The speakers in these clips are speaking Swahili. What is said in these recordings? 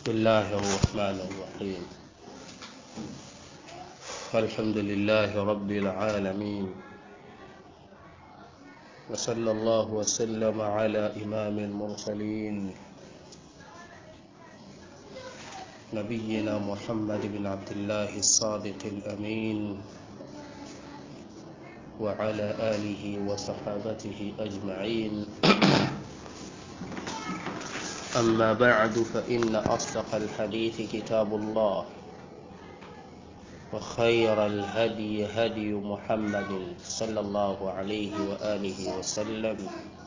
بسم الله الرحمن الرحيم الحمد لله رب العالمين وصلى الله وسلم على إمام المرسلين نبينا محمد بن عبد الله الصادق الأمين وعلى آله وصحابته أجمعين أما بعد فإن أصدق الحديث كتاب الله وخير الهدي هدي محمد صلى الله عليه وآله وسلم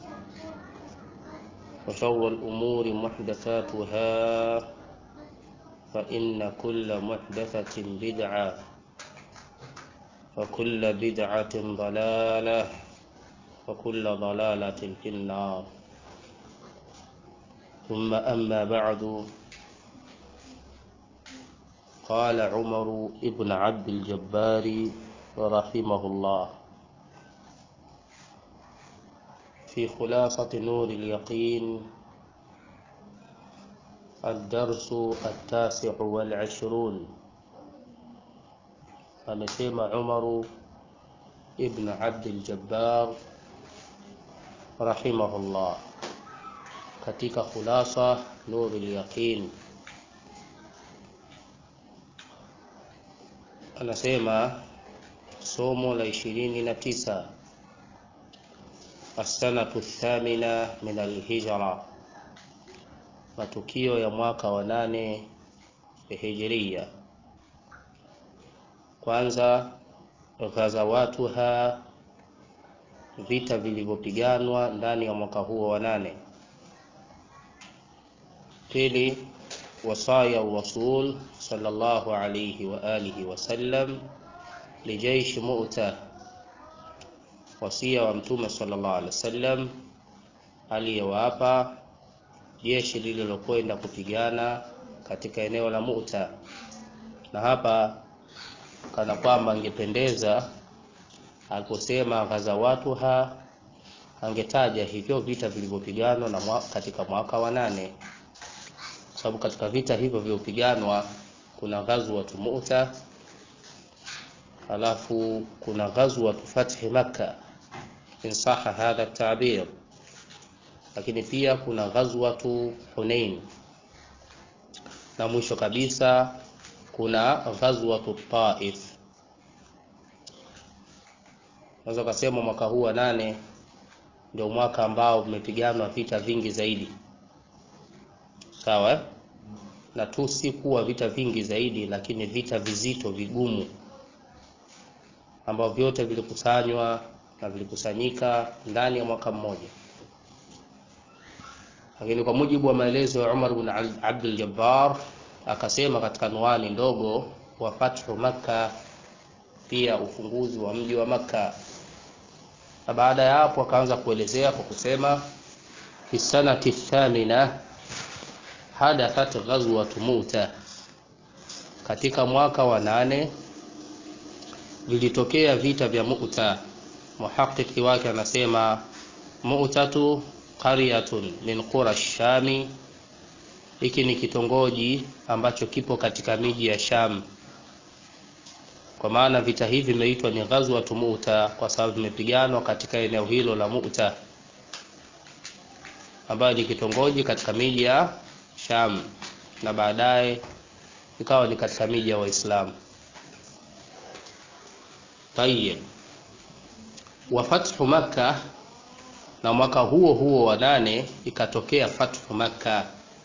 وشر الأمور محدثاتها فإن كل محدثة بدعة وكل بدعة ضلالة وكل ضلالة في النار ثم أما بعد قال عمر ابن عبد الجبار رحمه الله في خلاصة نور اليقين الدرس التاسع والعشرون amesema Umaru ibn Abdul Jabbar rahimahullah katika khulasa Nurul Yaqin anasema somo la ishirini na tisa assanatu thamina min alhijra, matukio ya mwaka wa nane hijiria. Kwanza, ghazawatuha, vita vilivyopiganwa ndani ya mwaka huo wa nane. Pili, wasaya rasul sallallahu alayhi wa alihi wasallam lijaishi Mu'ta, wasia wa Mtume sallallahu alaihi wasallam aliyewapa jeshi lililokwenda kupigana katika eneo la Mu'ta. Na hapa kana kwamba angependeza aliposema ghazawatuha, angetaja hivyo vita vilivyopiganwa na mwa, katika mwaka wa nane sababu katika vita hivyo vilivyopiganwa kuna ghazwatu Mu'ta, halafu kuna ghazwatu fathi Makka in saha hadha tabir, lakini pia kuna ghazwatu Hunain na mwisho kabisa kuna ghazwatu Taif. Naweza kusema mwaka huu wa nane ndio mwaka ambao umepiganwa vita vingi zaidi sawa eh? na tu si kuwa vita vingi zaidi, lakini vita vizito vigumu, ambavyo vyote vilikusanywa na vilikusanyika ndani ya mwaka mmoja. Lakini kwa mujibu wa maelezo ya Umar bin Abdul Jabbar akasema katika nuani ndogo wa fathu Makka, pia ufunguzi wa mji wa Makka, na baada ya hapo akaanza kuelezea kwa kusema fi sanati thamina hadathat ghazwatu Mu'ta, katika mwaka wa nane vilitokea vita vya Mu'ta. Muhaqqiqi wake anasema Mu'tatu qaryatun min qura Shami, hiki ni kitongoji ambacho kipo katika miji ya Sham. Kwa maana vita hivi vimeitwa ni ghazwatu Mu'ta kwa sababu vimepiganwa katika eneo hilo la Mu'ta, ambayo ni kitongoji katika miji ya Sham na baadaye ikawa ni katika miji ya Waislamu. Tayyib, wa fathu Makka, na mwaka huo huo wa nane ikatokea fathu Makka.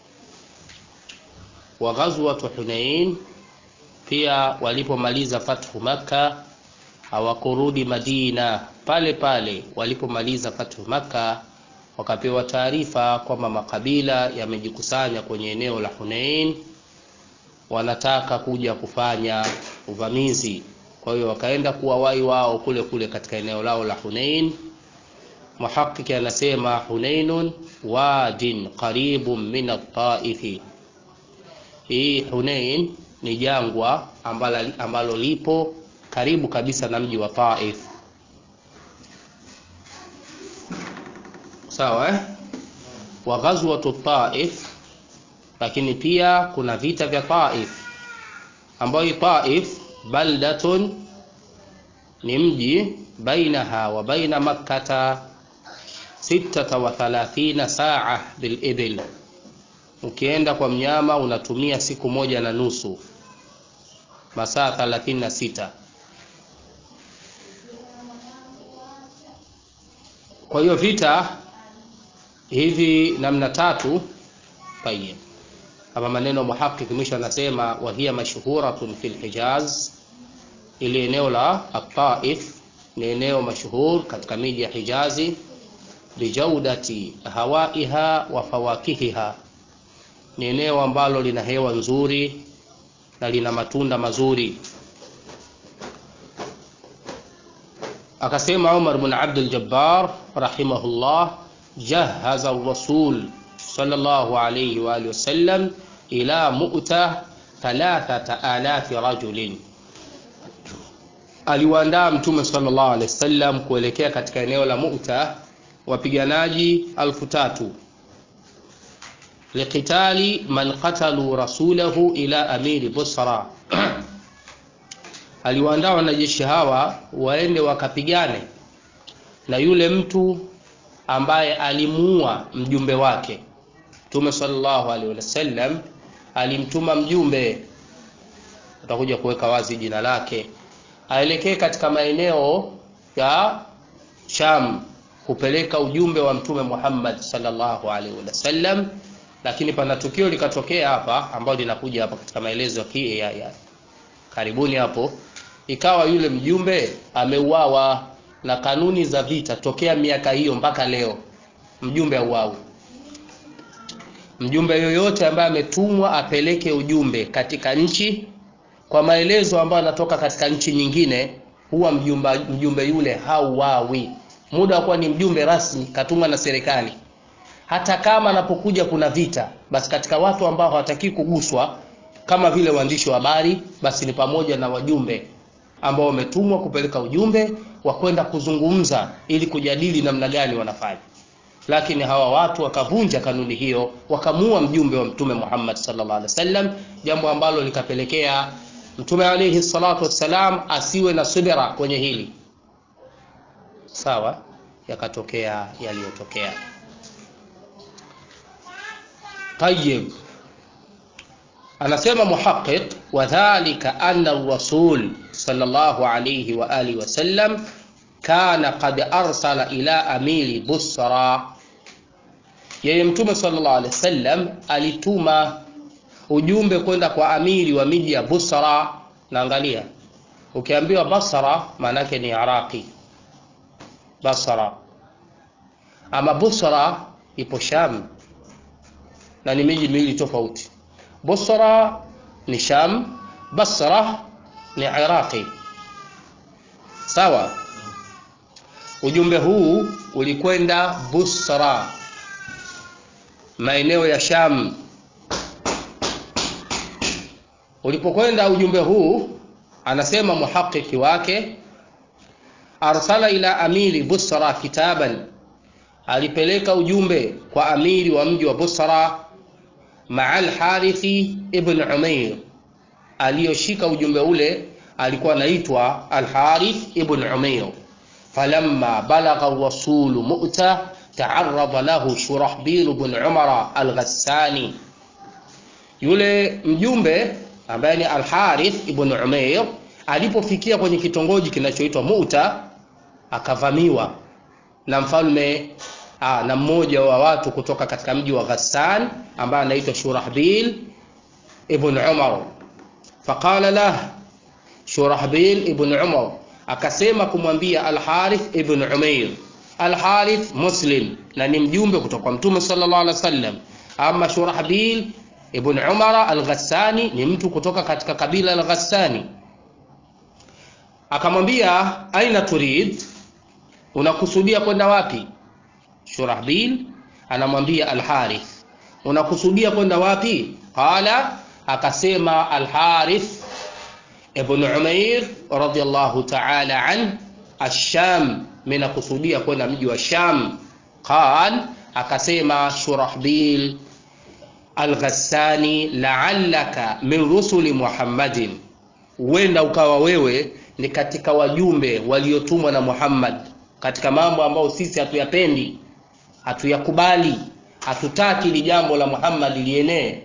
Wa ghazwatu Hunain, pia walipomaliza fathu Makka hawakurudi Madina, pale pale walipomaliza fathu Makka wakapewa taarifa kwamba makabila yamejikusanya kwenye eneo la Hunain, wanataka kuja kufanya uvamizi. Kwa hiyo wakaenda kuwawai wao kule kule katika eneo lao la Hunain. Muhaqqiqi anasema Hunainun wadin qaribun min at-Taifi, hii Hunain ni jangwa ambalo, ambalo lipo karibu kabisa na mji wa Taif. Sawa eh? wa ghazwatu Taif, lakini pia kuna vita vya Taif ambayo Taif baldatun ni mji bainaha wa baina makkata sittata wa thalathina saa bilibil, ukienda kwa mnyama unatumia siku moja na nusu, masaa 36. Kwa hiyo vita hivi namna tatu. Tayeb, hapa maneno muhaqiq mwisho anasema wa hiya mashhuratun fil Hijaz, ili eneo la At-Taif ni eneo mashuhur katika miji ya Hijazi bijaudati hawaiha wa fawakihiha, ni eneo ambalo lina hewa nzuri na lina matunda mazuri. Akasema Umar bin Abdul Jabbar rahimahullah, jahaza ar-rasul sallallahu alayhi wa alihi wasallam ila mu'ta thalathata alafi rajulin aliwaandaa Mtume sallallahu alaihi wasallam kuelekea katika eneo la Mu'ta wapiganaji alfu tatu liqitali man qatalu rasulahu ila amiri Busra. Aliwaandaa wanajeshi hawa waende wakapigane na yule mtu ambaye alimuua mjumbe wake. Mtume sallallahu alaihi wasallam alimtuma mjumbe, utakuja kuweka wazi jina lake aelekee katika maeneo ya Sham kupeleka ujumbe wa Mtume Muhammad sallallahu alaihi wasallam, lakini pana tukio likatokea hapa ambalo linakuja hapa katika maelezo ya, ya karibuni hapo, ikawa yule mjumbe ameuawa, na kanuni za vita tokea miaka hiyo mpaka leo mjumbe auawi. Mjumbe yoyote ambaye ametumwa apeleke ujumbe katika nchi kwa maelezo ambayo yanatoka katika nchi nyingine, huwa mjumbe, mjumbe yule hauawi muda wa kuwa ni mjumbe rasmi katumwa na serikali. Hata kama anapokuja kuna vita, basi katika watu ambao hawataki kuguswa kama vile waandishi wa habari, basi ni pamoja na wajumbe ambao wametumwa kupeleka ujumbe wa kwenda kuzungumza ili kujadili namna gani wanafanya. Lakini hawa watu wakavunja kanuni hiyo, wakamua mjumbe wa Mtume Muhammad sallallahu alaihi wasallam, jambo ambalo likapelekea Mtume alaihi salatu wassalam asiwe na subira kwenye hili. Sawa, yakatokea yaliyotokea. Tayyib, anasema muhaqiq, wadhalika anna ar-rasul sallallahu alayhi wa alihi wasallam kana qad arsala ila amiri Busra, yeye Mtume sallallahu alayhi wasallam alituma ujumbe kwenda kwa amiri wa miji ya Busra. Naangalia, ukiambiwa Basra maana yake ni Iraqi Basra, ama Busra ipo Sham na ni miji miwili tofauti. Busra ni Sham, Basra ni Iraqi. Sawa. Ujumbe huu ulikwenda Busra, maeneo ya Sham. Ulipokwenda ujumbe huu, anasema muhakiki wake, arsala ila amiri Busra kitaban, alipeleka ujumbe kwa amiri wa mji wa Busra, maa Alharithi ibn Umair. Aliyoshika ujumbe ule alikuwa anaitwa Alharith ibn Umair. Falamma balagha rasulu Mu'ta taarada lahu Shurahbil ibn Umara Alghassani, yule mjumbe ambaye ni Alharith ibn Umair alipofikia kwenye kitongoji kinachoitwa Mu'ta akavamiwa na mfalme aa, na mmoja wa watu kutoka katika mji wa Ghassan ambaye anaitwa Shurahbil ibn Umar. Faqala lah Shurahbil ibn Umar akasema kumwambia Alharith ibn Umair, Alharith Muslim na ni mjumbe kutoka kwa Mtume sallallahu alaihi wasallam, ama Shurahbil ibn Umar al-Ghassani ni mtu kutoka katika kabila al-Ghassani. Akamwambia aina turid, unakusudia kwenda wapi? Shurahbil anamwambia Al-Harith, unakusudia kwenda wapi? Qala, akasema Al-Harith ibn Umair radiyallahu ta'ala an ash-Sham, mimi nakusudia kwenda mji wa Sham. Qal, akasema Shurahbil Al-Ghassani, la'allaka min rusuli Muhammadin, huenda ukawa wewe ni katika wajumbe waliotumwa na Muhammad katika mambo ambayo sisi hatuyapendi, hatuyakubali, hatutaki li jambo la Muhammad lienee.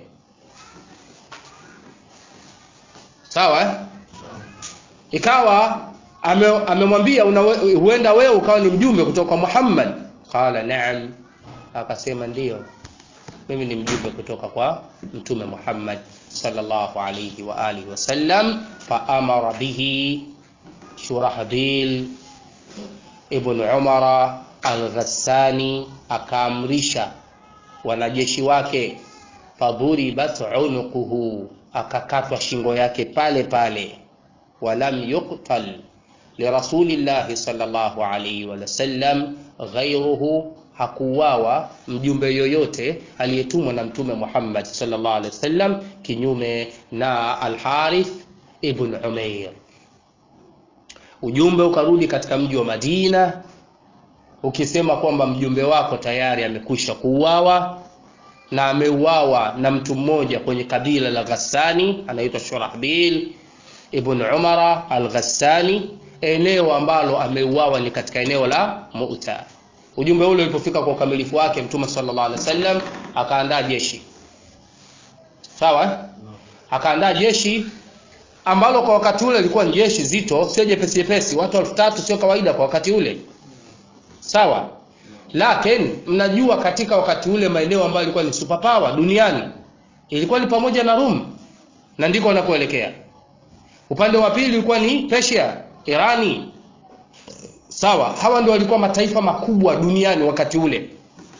Sawa eh? Ikawa amemwambia ame huenda wewe ukawa ni mjumbe kutoka kwa Muhammad. Qala na'am, akasema ndiyo, mimi ni mjumbe kutoka kwa mtume Muhammad sallallahu alayhi wa alihi wasallam. Fa amara bihi Shurahbil ibn Umara al-Ghassani, akaamrisha wanajeshi wake, fadhuribat unuquhu, akakatwa shingo yake pale pale walam yuqtal lirasulillahi sallallahu alayhi wa sallam ghayruhu, hakuwawa mjumbe yoyote aliyetumwa na mtume Muhammad sallallahu alayhi wasallam kinyume na Al-Harith ibn Umair. Ujumbe ukarudi katika mji wa Madina ukisema kwamba mjumbe wako tayari amekwisha kuuawa na ameuawa na mtu mmoja kwenye kabila la Ghassani anaitwa Shurahbil ibn Umara al-Ghassani, eneo ambalo ameuawa ni katika eneo la Mu'ta. Ujumbe ule ulipofika kwa ukamilifu wake, Mtume sallallahu alaihi wasallam akaandaa jeshi sawa, akaandaa jeshi ambalo kwa wakati ule lilikuwa ni jeshi zito, sio jepesi jepesi. Watu elfu tatu sio kawaida kwa wakati ule, sawa. Lakini mnajua katika wakati ule maeneo ambayo ilikuwa ni superpower duniani ilikuwa ni pamoja na Rum, na ndiko wanakoelekea upande wa pili ulikuwa ni Persia, Irani. Sawa, hawa ndio walikuwa mataifa makubwa duniani wakati ule.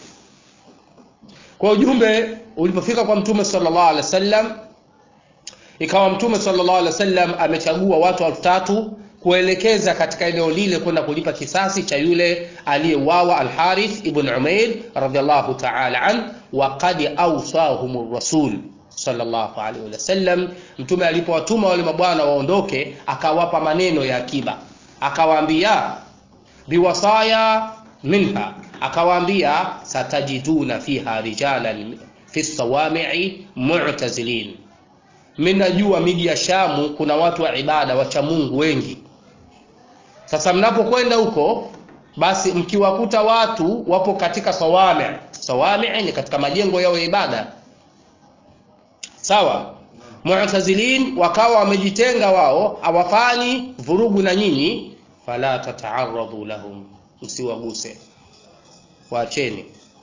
Kwa ujumbe ulipofika kwa Mtume sallallahu alaihi wasallam, ikawa Mtume sallallahu alaihi wasallam amechagua watu elfu tatu kuelekeza katika eneo lile kwenda kulipa kisasi cha yule aliyeuawa Al-Harith ibn Umair radhiallahu ta'ala an wa qad awsahum rasul sallallahu alaihi wasallam. Mtume alipowatuma wale mabwana waondoke, akawapa maneno ya akiba, akawaambia biwasaya minha, akawaambia satajiduna fiha rijalan fi sawami'i mu'tazilin. Mimi najua miji ya Shamu kuna watu wa ibada wacha Mungu wengi. Sasa mnapokwenda huko, basi mkiwakuta watu wapo katika sawami, sawami ni katika majengo yao ya ibada sawa mu'tazilin wakawa wamejitenga wao hawafanyi vurugu na nyinyi fala tata'arradu lahum msiwaguse waacheni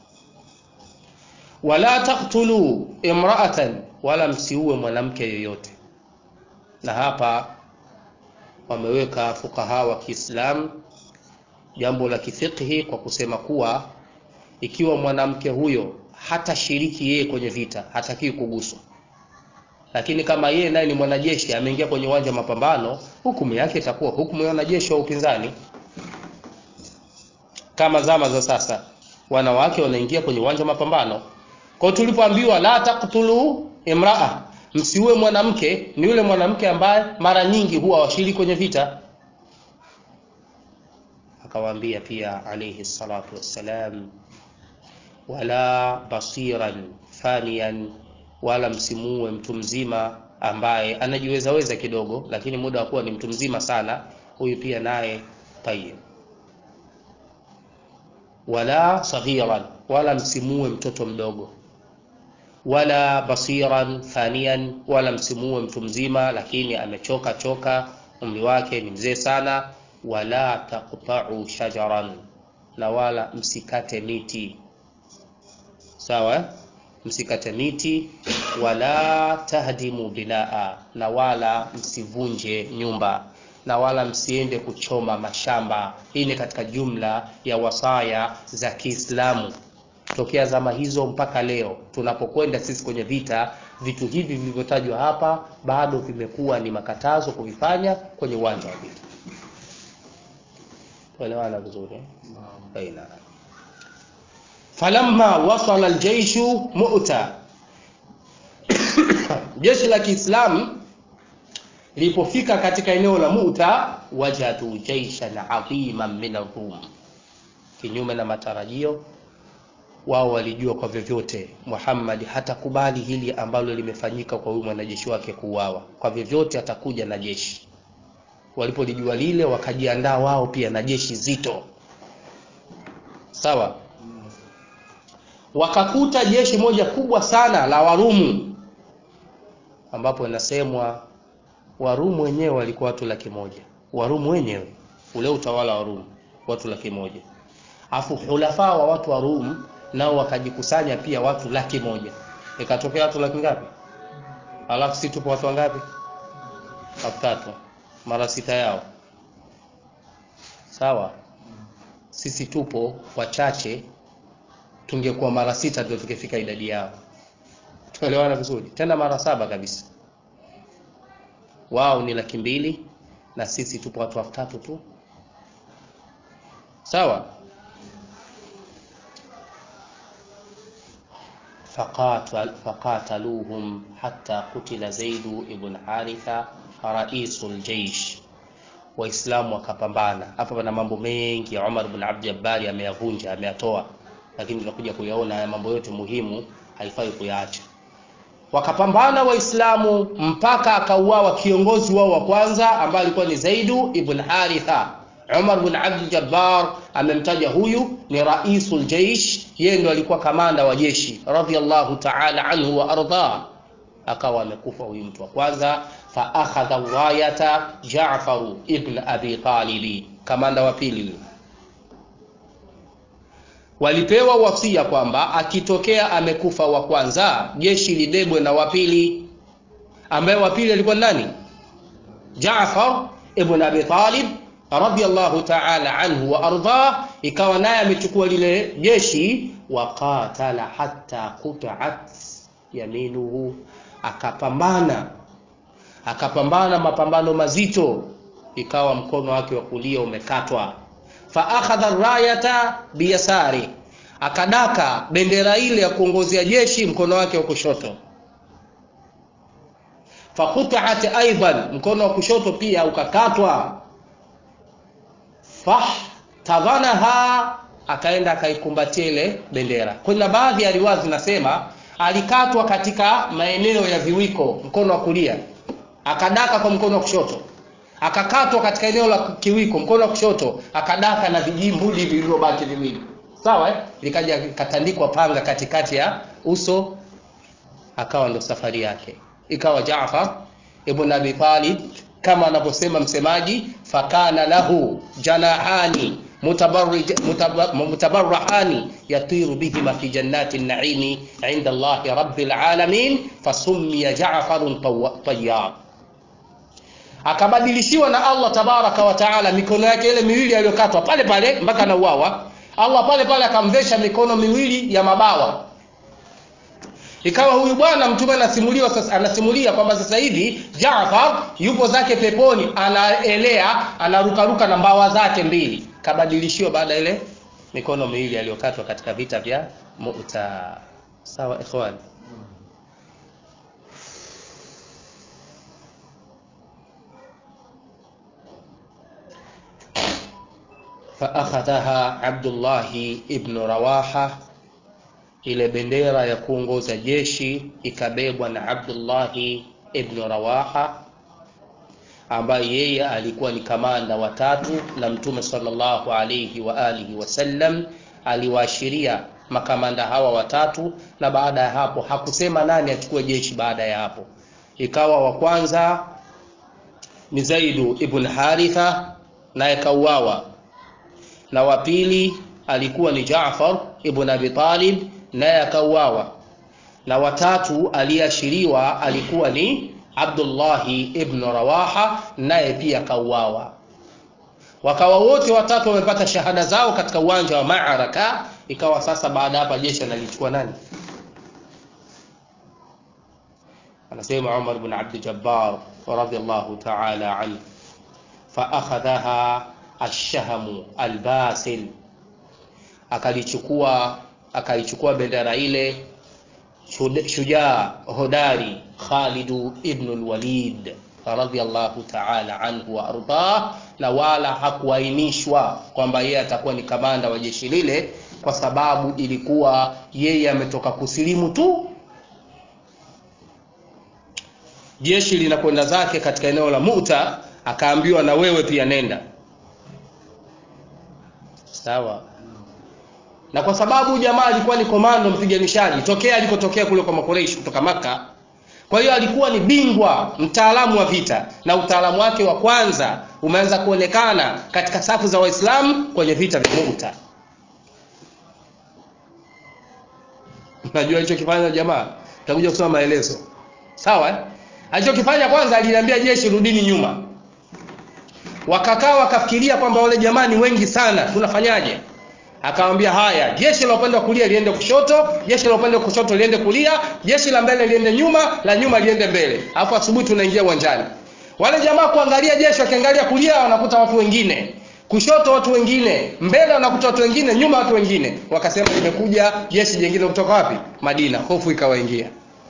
wala taqtulu imra'atan wala msiue mwanamke yoyote na hapa wameweka fukaha wa Kiislamu jambo la kifiqhi kwa kusema kuwa ikiwa mwanamke huyo hata shiriki yeye kwenye vita hatakiwi kuguswa lakini kama yeye naye ni mwanajeshi ameingia kwenye uwanja wa mapambano, hukumu yake itakuwa hukumu ya wanajeshi wa upinzani. Kama zama za sasa, wanawake wanaingia kwenye uwanja wa mapambano. Kwa hiyo tulipoambiwa la taqtulu imraa, msiue mwanamke, ni yule mwanamke ambaye mara nyingi huwa washiriki kwenye vita. Akawaambia pia alayhi salatu wassalam, wala basiran faniyan wala msimuue mtu mzima ambaye anajiwezaweza kidogo, lakini muda wa kuwa ni mtu mzima sana, huyu pia naye tayeb. Wala saghiran, wala msimuue mtoto mdogo. Wala basiran thaniyan, wala msimuue mtu mzima lakini amechoka choka, umri wake ni mzee sana. Wala taqta'u shajaran, na wala msikate miti. Sawa msikate miti wala tahdimu binaa, na wala msivunje nyumba, na wala msiende kuchoma mashamba. Hii ni katika jumla ya wasaya za Kiislamu tokea zama hizo mpaka leo tunapokwenda sisi kwenye vita. Vitu hivi vilivyotajwa hapa bado vimekuwa ni makatazo kuvifanya kwenye uwanja wa vita. Tuelewana vizuri baina Falamma wasala aljaishu Mu'ta, jeshi la Kiislamu lilipofika katika eneo la Mu'ta, wajadu jaishan adhiman min ar-Rum, kinyume na matarajio wao walijua kwa vyovyote Muhammad hatakubali hili ambalo limefanyika kwa huyu mwanajeshi wake kuuawa, kwa vyovyote atakuja na jeshi. Walipolijua lile, wakajiandaa wao pia na jeshi zito, sawa. Wakakuta jeshi moja kubwa sana la Warumu, ambapo inasemwa Warumu wenyewe walikuwa watu laki moja. Warumu wenyewe ule utawala wa Rumu watu laki moja, afu hulafaa wa watu wa Rum nao wakajikusanya pia watu laki moja, ikatokea watu laki ngapi? Alafu si tupo watu wangapi? Watu tatu, mara sita yao, sawa. Sisi tupo wachache, tungekuwa mara sita ndio tukifika idadi yao. Tuelewana vizuri? Tena mara saba kabisa. Wao ni laki mbili na sisi tupo watu elfu tatu tu, sawa. faqataluhum hatta kutila Zaidu ibn Haritha raisul jeish. Waislamu wakapambana. Hapa pana mambo mengi ya Umar ibn Abd Jabbar ameyavunja, ameyatoa, lakini tunakuja kuyaona haya mambo yote muhimu, haifai kuyaacha. Wakapambana Waislamu mpaka akauawa kiongozi wao wa kwanza ambaye alikuwa ni Zaidu ibn Haritha. Umar ibn Abd Jabbar amemtaja huyu ni raisul jeish, yeye ndo alikuwa kamanda wa jeshi radhiyallahu ta'ala anhu wa arda. Akawa amekufa huyu mtu wa kwanza. Fa akhadha rayata Jaafar ibn Abi Talib, kamanda wa pili huyo. Walipewa wasia kwamba akitokea amekufa wa kwanza, jeshi libebwe na wa pili, ambaye wa pili alikuwa nani? Jaafar ibn Abi Talib radhiyallahu ta'ala anhu wa ardah, ikawa naye amechukua lile jeshi. Waqatala hatta qut'at yaminuhu, akapambana akapambana mapambano mazito, ikawa mkono wake wa kulia umekatwa. Fa akhadha rayata biyasari, akadaka bendera ile ya kuongozea jeshi mkono wake wa kushoto. Fa qut'at aidan, mkono wa kushoto pia ukakatwa fahtadhanaha akaenda akaikumbatia ile bendera. Kuna baadhi ya riwaya zinasema alikatwa katika maeneo ya viwiko, mkono wa kulia, akadaka kwa mkono wa kushoto, akakatwa katika eneo la kiwiko, mkono wa kushoto, akadaka na vijimbuli vilivyobaki viwili, sawa eh? Likaja katandikwa panga katikati ya uso, akawa ndo safari yake. Ikawa Jaafar ibn Abi Talib kama anavyosema msemaji, fakana lahu janahani mutabarrahani yatiru bihima fi jannati naimi inda Allahi rabbil alamin fasummiya Ja'farun tayyar. Akabadilishiwa na Allah tabaraka wa taala mikono yake ile miwili aliyokatwa pale pale mpaka anauawa, Allah pale pale akamvesha mikono miwili ya mabawa ikawa huyu bwana mtume anasimuliwa sasa, anasimulia kwamba sasa hivi Jaafar yupo zake peponi, anaelea anarukaruka na mbawa zake mbili, kabadilishiwa baada ile mikono miwili aliyokatwa katika vita vya Mu'ta. Sawa ikhwan, fa akhadhaha Abdullahi ibn Rawaha ile bendera ya kuongoza jeshi ikabebwa na Abdullahi ibn Rawaha ambaye yeye alikuwa ni kamanda wa tatu, na Mtume sallallahu alayhi wa alihi wasallam aliwaashiria makamanda hawa watatu, na baada ya hapo hakusema nani achukue jeshi. Baada ya hapo ikawa wa kwanza ni Zaidu ibn Haritha, naye kauawa, na wa pili alikuwa ni Jaafar ibn Abi Talib naye akauawa, na watatu aliyeashiriwa alikuwa ni Abdullahi ibn Rawaha, naye pia akauawa. Wakawa wote watatu wamepata shahada zao katika uwanja wa maaraka. Ikawa sasa baada hapa jeshi analichukua nani? Anasema Umar ibn Abd Jabbar radhiyallahu ta'ala anhu, fa akhadhaha ash-shahmu al-basil, akalichukua akaichukua bendera ile shujaa hodari Khalidu ibn al-Walid radhiyallahu ta'ala anhu wa ardah, na wala hakuainishwa kwamba yeye atakuwa ni kamanda wa jeshi lile, kwa sababu ilikuwa yeye ametoka kusilimu tu jeshi linakwenda zake katika eneo la muta akaambiwa na wewe pia nenda sawa na kwa sababu jamaa alikuwa ni komando mpiganishaji tokea alikotokea kule kwa makoreishi kutoka maka kwa hiyo alikuwa ni bingwa mtaalamu wa vita na utaalamu wake wa kwanza umeanza kuonekana katika safu za waislamu kwenye vita vya muta najua alichokifanya jamaa takuja kusoma maelezo sawa eh? alichokifanya kwanza aliliambia jeshi rudini nyuma wakakaa wakafikiria kwamba wale jamaa ni wengi sana tunafanyaje akamwambia haya jeshi la upande wa kulia liende kushoto jeshi la upande wa kushoto liende kulia jeshi la mbele liende nyuma la nyuma liende mbele alafu asubuhi tunaingia uwanjani wale jamaa kuangalia jeshi wakiangalia kulia wanakuta watu wengine kushoto watu wengine mbele wanakuta watu wengine nyuma watu wengine wakasema limekuja jeshi jingine kutoka wapi madina hofu ikawaingia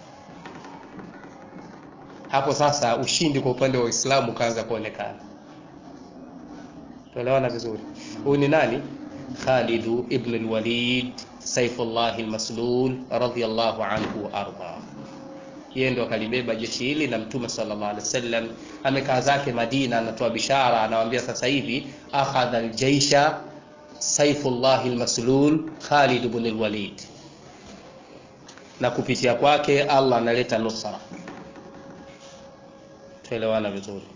hapo sasa ushindi kwa upande wa uislamu ukaanza kuonekana tuelewana vizuri huyu ni nani khalidu ibn lwalid saifullah lmaslul radiallahu anhu waardah yeye ndo akalibeba jeshi hili na mtume sallallahu alaihi wasallam amekaa zake madina anatoa bishara anawambia sasa hivi akhadha aljaisha saifullah lmaslul khalid ibn lwalid na kupitia kwake allah analeta nusra tuelewana vizuri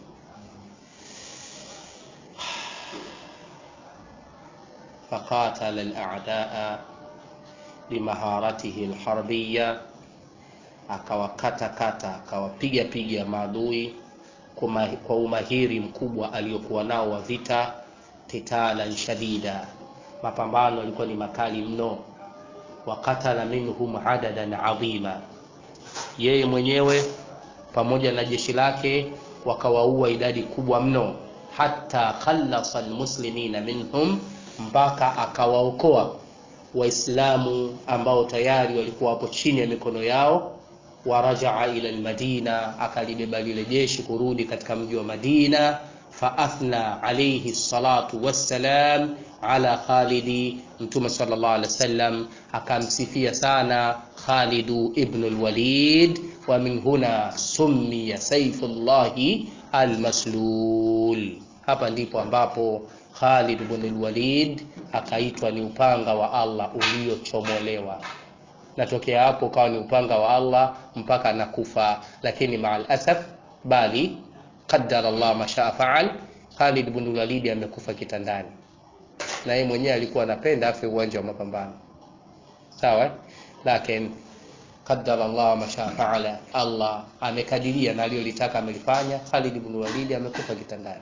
فقاتل الأعداء بمهارته الحربية akawakata kata akawapiga piga maadui kwa umahiri mkubwa aliyokuwa nao wa vita qitalan shadida mapambano yalikuwa ni makali mno wakatala minhum adadan adhima yeye mwenyewe pamoja na jeshi lake wakawaua idadi kubwa mno hata khallasa almuslimina minhum mpaka akawaokoa waislamu ambao tayari walikuwa hapo chini ya mikono yao warajaa ila lmadina akalibeba lile jeshi kurudi katika mji wa madina faathna alaihi salatu wassalam ala khalidi mtume sal llah alih wasallam akamsifia sana khalidu ibnu lwalid wa min huna summiya saifu llahi almaslul hapa ndipo ambapo Khalid ibn Walid akaitwa ni upanga wa Allah uliochomolewa. Natokea hapo ukawa ni upanga wa Allah mpaka nakufa, lakini maal asaf, bali qaddara Allah mashaa faal, Khalid ibn Walid amekufa kitandani, na yeye mwenyewe alikuwa anapenda afe uwanja wa mapambano, sawa, lakini qaddara Allah mashaa faala, Allah amekadiria na aliyolitaka amelifanya. Khalid ibn Walid amekufa kitandani.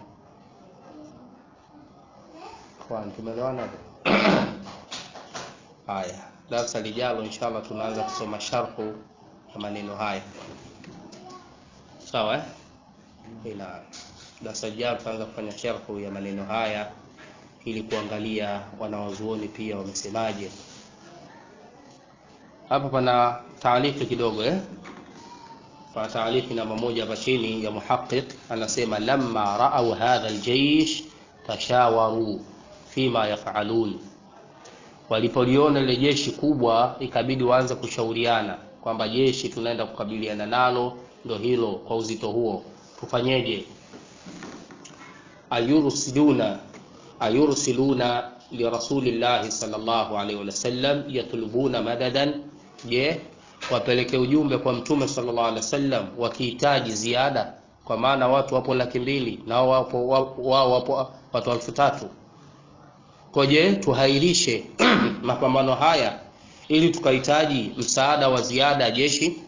Ikhwan, tumeelewana? Haya, darasa lijalo inshallah tunaanza kusoma sharhu ya maneno haya, sawa eh? Ila darasa lijalo tutaanza kufanya sharhu ya maneno haya ili kuangalia wanawazuoni pia wamesemaje. Hapa pana taaliki kidogo eh? Pana taaliki namba moja hapa chini ya muhaqiq anasema, lamma raau hadha aljeish tashawaru fima yafalun, walipoliona lile jeshi kubwa ikabidi waanze kushauriana kwamba jeshi tunaenda kukabiliana nalo ndo hilo kwa uzito huo, tufanyeje? ayursiluna ayursiluna lirasulillahi sallallahu alaihi wasallam yatlubuna madadan, je, wapeleke ujumbe kwa mtume sallallahu alaihi wasallam wakihitaji ziada, kwa maana watu wapo laki mbili na wao wapo wao wapo watu elfu tatu koje tuhairishe mapambano haya ili tukahitaji msaada wa ziada ya jeshi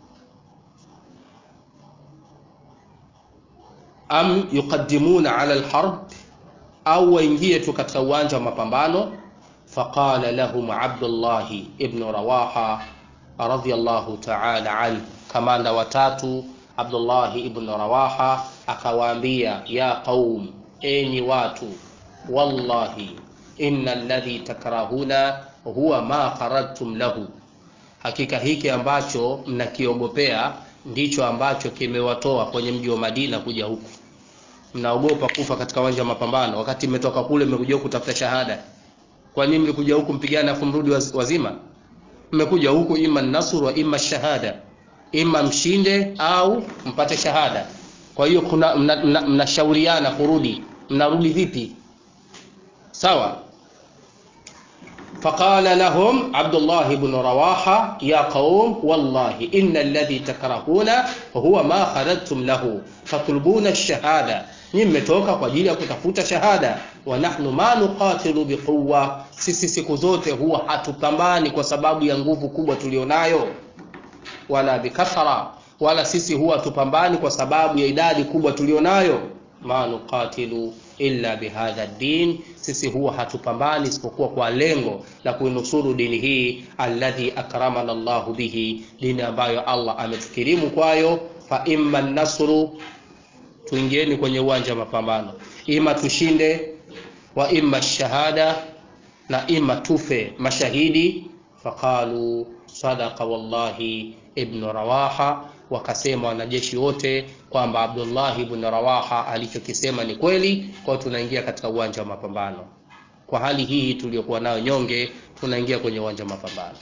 am yuqaddimuna ala alharb au waingie tu katika uwanja wa mapambano faqala lahum abdullah ibn rawaha radiyallahu ta'ala anhu kamanda watatu abdullah ibn rawaha akawaambia ya qaum enyi watu wallahi inna alladhi takrahuna huwa ma kharajtum lahu, hakika hiki ambacho mnakiogopea ndicho ambacho kimewatoa kwenye mji wa Madina kuja huku. Mnaogopa kufa katika uwanja wa mapambano, wakati mmetoka kule mmekuja kutafuta shahada. kwa nini mlikuja huku mpigane afu mrudi waz- wazima mmekuja huku ima nasr wa ima shahada ima mshinde au mpate shahada kwa hiyo kuna mnashauriana mna, mna mnashauriana kurudi mnarudi vipi sawa فقال لهم عبد الله بن رواحة يا قوم والله إن الذي تكرهون هو ما خرجتم له تطلبون الشهادة nimetoka kwa ajili ya kutafuta shahada wa nahnu ma nuqatilu biquwa sisi siku zote huwa hatupambani kwa sababu ya nguvu kubwa tulionayo wala bikathara wala sisi huwa tupambani kwa sababu ya idadi kubwa tulionayo ma nuqatilu illa bihadha din sisi huwa hatupambani isipokuwa kwa lengo la kuinusuru dini hii alladhi akramana Allahu bihi dini ambayo Allah ametukirimu kwayo fa imma nasru tuingieni kwenye uwanja wa mapambano ima tushinde wa imma shahada na ima tufe mashahidi faqalu sadaqa wallahi ibnu rawaha wakasema wanajeshi wote kwamba abdullahi ibn rawaha alichokisema ni kweli kwao tunaingia katika uwanja wa mapambano kwa hali hii tuliyokuwa nayo nyonge tunaingia kwenye uwanja wa mapambano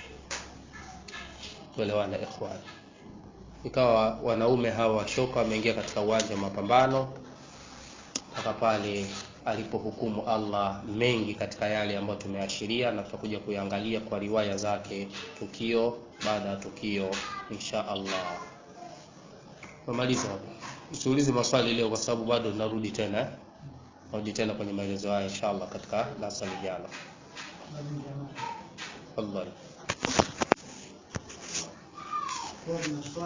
tuelewana ikhwan ikawa wanaume hawa washoka wameingia katika uwanja wa mapambano mpaka pale alipohukumu Allah mengi katika yale ambayo tumeashiria na tutakuja kuyangalia kwa riwaya zake tukio baada ya tukio insha Allah. Tumaliza hapo. Usiulize maswali leo kwa sababu bado narudi tena. eh? Narudi tena kwenye maelezo haya insha Allah katika darasa lijalo. Allah.